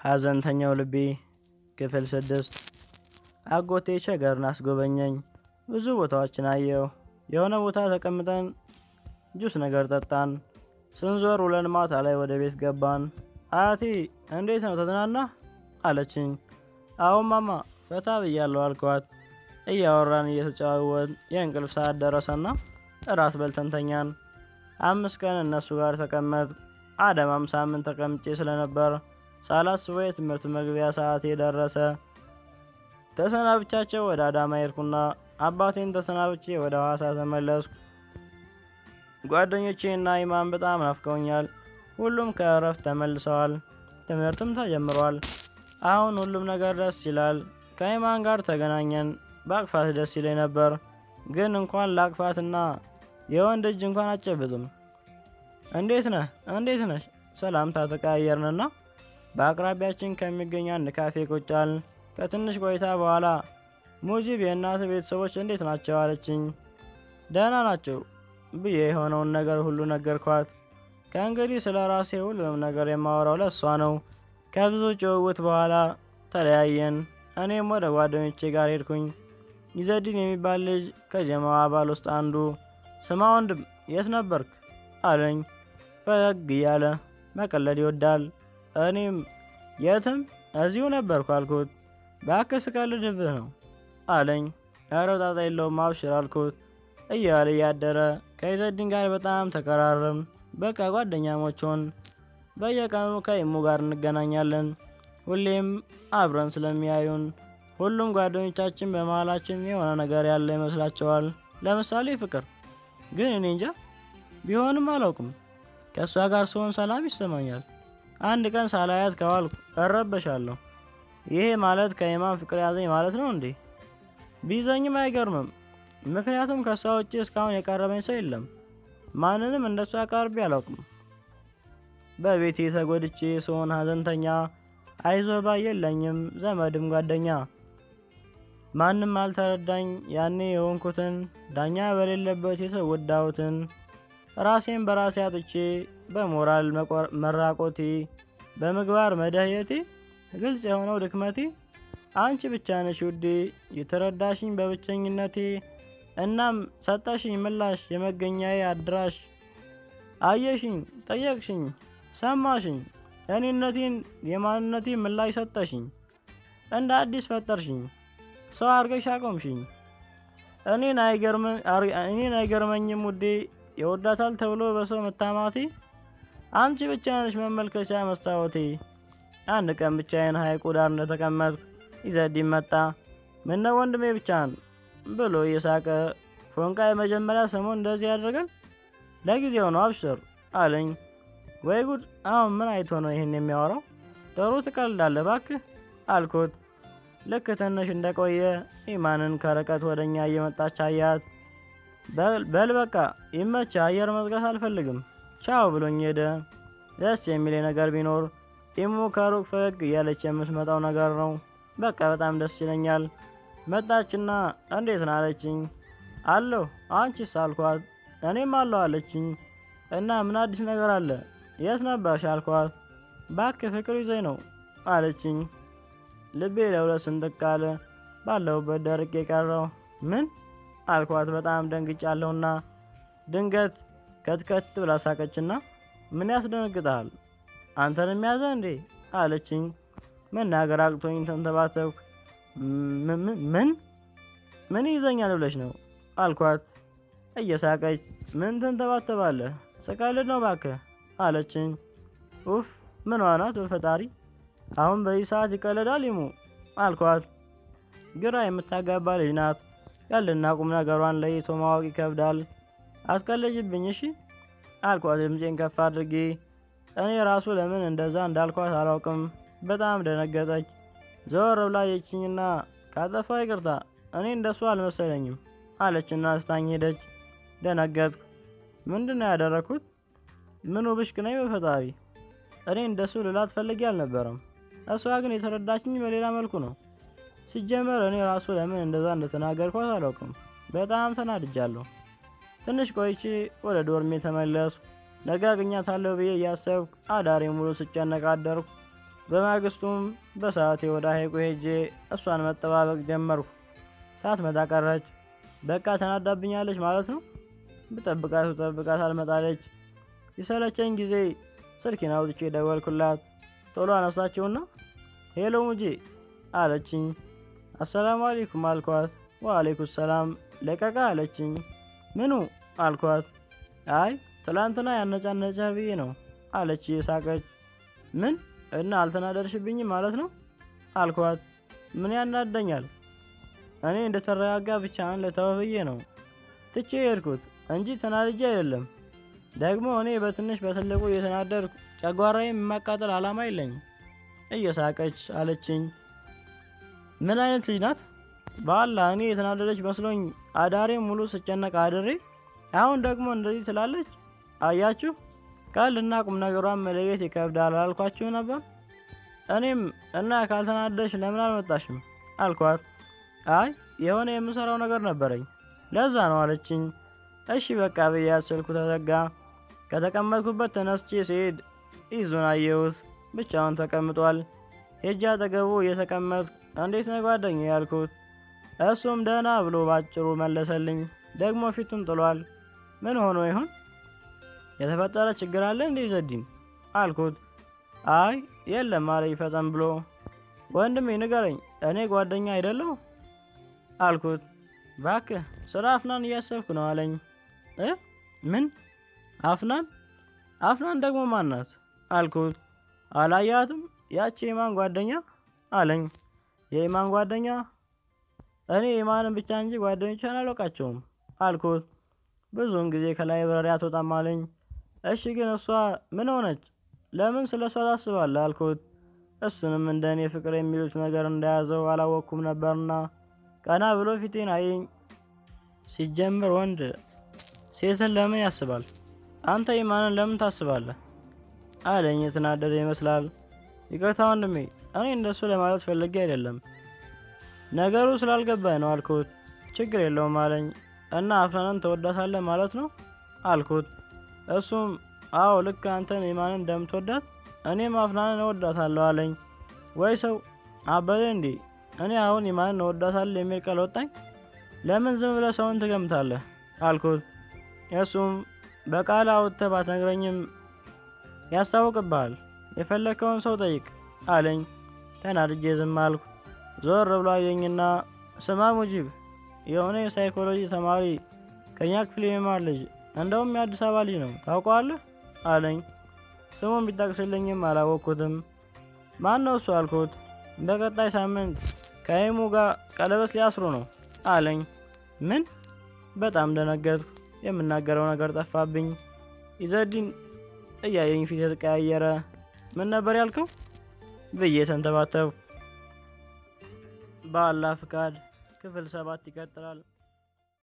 ሐዘንተኛው ልቤ ክፍል ስድስት አጎቴ ሸገርን አስጎበኘኝ። ብዙ ቦታዎችን አየሁ። የሆነ ቦታ ተቀምጠን ጁስ ነገር ጠጣን። ስንዞር ውለን ማታ ላይ ወደ ቤት ገባን። አያቴ እንዴት ነው ተዝናና አለችኝ። አሁን ማማ ፈታ ብያለሁ አልኳት። እያወራን እየተጨዋወን የእንቅልፍ ሰዓት ደረሰና እራት በልተን ተኛን። አምስት ቀን እነሱ ጋር ተቀመጥ አዳማም ሳምንት ተቀምጬ ስለነበር ሳላስበው የትምህርት መግቢያ ሰዓቴ ደረሰ። ተሰናብቻቸው ወደ አዳማ ሄድኩና አባቴን ተሰናብቼ ወደ ሐዋሳ ተመለስኩ። ጓደኞቼ እና ኢማን በጣም ናፍቀውኛል። ሁሉም ከእረፍት ተመልሰዋል። ትምህርትም ተጀምሯል። አሁን ሁሉም ነገር ደስ ይላል። ከኢማን ጋር ተገናኘን። በአቅፋት ደስ ይለኝ ነበር፣ ግን እንኳን ለአቅፋትና የወንድ እጅ እንኳን አጨብጥም። እንዴት ነህ እንዴት ነሽ? ሰላምታ ተቀያየርንና በአቅራቢያችን ከሚገኝ አንድ ካፌ ቁጭ አልን። ከትንሽ ቆይታ በኋላ ሙጂብ የእናት ቤተሰቦች እንዴት ናቸው አለችኝ። ደህና ናቸው ብዬ የሆነውን ነገር ሁሉ ነገርኳት። ከእንግዲህ ስለ ራሴ ሁሉንም ነገር የማወራው ለእሷ ነው። ከብዙ ጭውውት በኋላ ተለያየን። እኔም ወደ ጓደኞቼ ጋር ሄድኩኝ። ይዘዲን የሚባል ልጅ ከጀማው አባል ውስጥ አንዱ ስማ ወንድም የት ነበርክ አለኝ። ፈገግ እያለ መቀለድ ይወዳል። እኔም የትም እዚሁ ነበርኩ አልኩት። እባክህ ስቀልድብህ ነው አለኝ። ኧረ ጣጣ የለውም አብሽር አልኩት። እያለ እያደረ ከይዘዲን ጋር በጣም ተቀራረም። በቃ ጓደኛሞች ሆን። በየቀኑ ከኢሙ ጋር እንገናኛለን። ሁሌም አብረን ስለሚያዩን ሁሉም ጓደኞቻችን በመሀላችን የሆነ ነገር ያለ ይመስላቸዋል። ለምሳሌ ፍቅር። ግን እኔ እንጃ ቢሆንም አላውቅም። ከእሷ ጋር ስሆን ሰላም ይሰማኛል። አንድ ቀን ሳላያት ከዋልኩ እረበሻለሁ። ይሄ ማለት ከኢማን ፍቅር ያዘኝ ማለት ነው እንዴ? ቢይዘኝም አይገርምም። ምክንያቱም ከእሷ ውጭ እስካሁን የቀረበኝ ሰው የለም። ማንንም እንደሷ ቀርቤ አላውቅም። በቤቴ ተጎድቼ ስሆን ሀዘንተኛ፣ አይዞ ባይ የለኝም ዘመድም ጓደኛ። ማንም አልተረዳኝ ያኔ የሆንኩትን ዳኛ በሌለበት የተወዳሁትን ራሴን በራሴ አጥቼ በሞራል መራቆቴ በምግባር መደህየቴ ግልጽ የሆነው ድክመቴ አንቺ ብቻ ነሽ ውዴ የተረዳሽኝ በብቸኝነቴ እናም ሰጠሽኝ ምላሽ የመገኛዬ አድራሽ አየሽኝ ጠየቅሽኝ ሰማሽኝ እኔነቴን የማንነቴ ምላሽ ሰጠሽኝ እንደ አዲስ ፈጠርሽኝ ሰው አርገሽ አቆምሽኝ እኔን አይገርመኝም ውዴ ይወዳታል ተብሎ በሰው መታማቴ አንቺ ብቻ ነሽ መመልከቻ መስታወቴ አንድ ቀን ብቻዬን ሐይቁ ዳር እንደተቀመጥኩ ይዘዲን መጣ ምነው ወንድሜ ብቻህን ብሎ እየሳቀ ፎንቃ የመጀመሪያ ሰሞን እንደዚህ ያደርጋል ለጊዜው ነው አብሽር አለኝ ወይ ጉድ አሁን ምን አይቶ ነው ይህን የሚያወራው ጥሩ ትቀልዳለህ እባክህ አልኩት ልክ ትንሽ እንደቆየ ኢማንን ከርቀት ወደ እኛ እየመጣች አያት በል በቃ ይመች አየር መዝጋት አልፈልግም ቻው ብሎኝ ሄደ ደስ የሚል ነገር ቢኖር ኢሙ ከሩቅ ፈገግ እያለች የምትመጣው ነገር ነው በቃ በጣም ደስ ይለኛል መጣችና እንዴት ነው አለችኝ አለሁ አንቺስ አልኳት እኔም አለሁ አለችኝ እና ምን አዲስ ነገር አለ የት ነበርሽ አልኳት ባክህ ፍቅር ይዘኝ ነው አለችኝ ልቤ ለሁለት ስንጥቅ አለ ባለሁበት ደርቄ የቀረው ምን አልኳት በጣም ደንግጫለሁና ድንገት ከትከት ብላ ሳቀችና ምን ያስደነግጣል አንተን የሚያዘ እንዴ አለችኝ መናገር አቅቶኝ ተንተባተብኩ ምን ምን ይዘኛል ብለሽ ነው አልኳት እየሳቀች ምን ትንተባተባለህ ስቀልድ ነው ባክህ አለችኝ ኡፍ ምን ዋናት በፈጣሪ አሁን በዚህ ሰዓት ይቀልዳል ይሙ አልኳት ግራ የምታጋባ ልጅ ናት ቀልና ቁም ነገሯን ለይቶ ማወቅ ይከብዳል አትቀልጅብኝ እሺ አልኳት ድምፄን ከፍ አድርጌ እኔ ራሱ ለምን እንደዛ እንዳልኳት አላውቅም በጣም ደነገጠች ዘወር ብላ የችኝና ካጠፋ ይቅርታ እኔ እንደሱ አልመሰለኝም አለችና ስታኝ ሄደች ደነገጥኩ ምንድን ነው ያደረግኩት ምኑ ብሽቅ ነኝ በፈጣሪ እኔ እንደሱ ልላት ፈልጌ አልነበረም እሷ ግን የተረዳችኝ በሌላ መልኩ ነው ሲጀመር እኔ ራሱ ለምን እንደዛ እንደተናገርኳት አላውቅም በጣም ተናድጃለሁ ትንሽ ቆይቼ ወደ ዶርሜ ተመለስኩ ነገ አገኛታለሁ ብዬ እያሰብኩ አዳሬ ሙሉ ስጨነቅ አደርኩ በማግስቱም በሰዓቴ ወደ ሐይቁ ሄጄ እሷን መጠባበቅ ጀመርኩ። ሳትመጣ ቀረች። በቃ ተናዳብኛለች ማለት ነው። ብጠብቃት ብጠብቃት አልመጣለች። የሰለቸኝ ጊዜ ስልኬን አውጥቼ ደወልኩላት። ቶሎ አነሳችውና ሄሎ ሙጄ አለችኝ። አሰላሙ አሌይኩም አልኳት። ወአሌይኩም ሰላም ለቀቃ አለችኝ። ምኑ አልኳት። አይ ትላንትና ያነጫነጨ ብዬ ነው አለች እየሳቀች። ምን እና አልተናደርሽብኝም ማለት ነው አልኳት። ምን ያናደኛል? እኔ እንደተረጋጋ ብቻህን ልተው ብዬ ነው ትቼ የሄድኩት እንጂ ተናድጄ አይደለም። ደግሞ እኔ በትንሽ በትልቁ እየተናደድኩ ጨጓራዬ የማቃጠል ዓላማ የለኝም እየሳቀች አለችኝ። ምን አይነት ልጅ ናት? በአላህ እኔ የተናደደች መስሎኝ አዳሬ ሙሉ ስጨነቅ አድሬ አሁን ደግሞ እንደዚህ ትላለች። አያችሁ ቀልድና ቁም ነገሯን መለየት ይከብዳል አላልኳችሁ ነበር? እኔም እና ካልተናደሽ ለምን አልመጣሽም አልኳት። አይ የሆነ የምሰራው ነገር ነበረኝ ለዛ ነው አለችኝ። እሺ በቃ ብያት ስልኩ ተዘጋ። ከተቀመጥኩበት ተነስቼ ስሄድ ይዙን አየሁት። ብቻውን ተቀምጧል። ሄጄ አጠገቡ እየተቀመጥኩ እንዴት ነው ጓደኛ ያልኩት። እሱም ደህና ብሎ ባጭሩ መለሰልኝ። ደግሞ ፊቱን ጥሏል። ምን ሆኖ ይሆን? የተፈጠረ ችግር አለ እንዴ ዘዲን አልኩት። አይ የለም አለኝ ፈጠን ብሎ። ወንድሜ ንገረኝ፣ እኔ ጓደኛ አይደለሁ አልኩት። ባክህ ስለ አፍናን እያሰብኩ ነው አለኝ። እ ምን አፍናን? አፍናን ደግሞ ማናት አልኩት። አላያትም ያቺ የማን ጓደኛ አለኝ። የኢማን ጓደኛ? እኔ ኢማንን ብቻ እንጂ ጓደኞቿን አላውቃቸውም አልኩት። ብዙውን ጊዜ ከላይብረሪ አትወጣም አለኝ። እሺ ግን እሷ ምን ሆነች? ለምን ስለ እሷ ታስባለህ አልኩት። እሱንም እንደ እኔ ፍቅር የሚሉት ነገር እንደያዘው አላወቅኩም ነበርና ቀና ብሎ ፊቴን አየኝ። ሲጀምር ወንድ ሴትን ለምን ያስባል? አንተ ኢማንን ለምን ታስባለህ? አለኝ። የተናደደ ይመስላል። ይቅርታ ወንድሜ፣ እኔ እንደሱ ለማለት ፈልጌ አይደለም፣ ነገሩ ስላልገባኝ ነው አልኩት። ችግር የለውም አለኝ። እና አፍናንን ተወዳታለህ ማለት ነው አልኩት። እሱም አዎ ልክ አንተን ኢማንን እንደምትወዳት እኔም አፍናንን እወዳታለሁ አለኝ። ወይ ሰው አበደ እንዴ! እኔ አሁን ኢማንን እወዳታለሁ የሚል ቃል ወጣኝ? ለምን ዝም ብለህ ሰውን ትገምታለህ አልኩት። እሱም በቃል አውጥተህ ባትነግረኝም ያስታውቅብሃል፣ የፈለግከውን ሰው ጠይቅ አለኝ። ተናድጄ ዝም አልኩ። ዞር ብሎ አየኝና ስማ ሙጂብ የሆነ የሳይኮሎጂ ተማሪ ከኛ ክፍል የሚማር ልጅ እንደውም የአዲስ አበባ ልጅ ነው ታውቀዋለህ? አለኝ። ስሙን ቢጠቅስልኝም አላወቅኩትም። ማን ነው እሱ አልኩት። በቀጣይ ሳምንት ከይሙ ጋር ቀለበት ሊያስሩ ነው አለኝ። ምን? በጣም ደነገጥኩ። የምናገረው ነገር ጠፋብኝ። ኢዘዲን እያየኝ ፊት የተቀያየረ ምን ነበር ያልከው ብዬ ተንተባተብኩ። በአላህ ፍቃድ ክፍል ሰባት ይቀጥላል።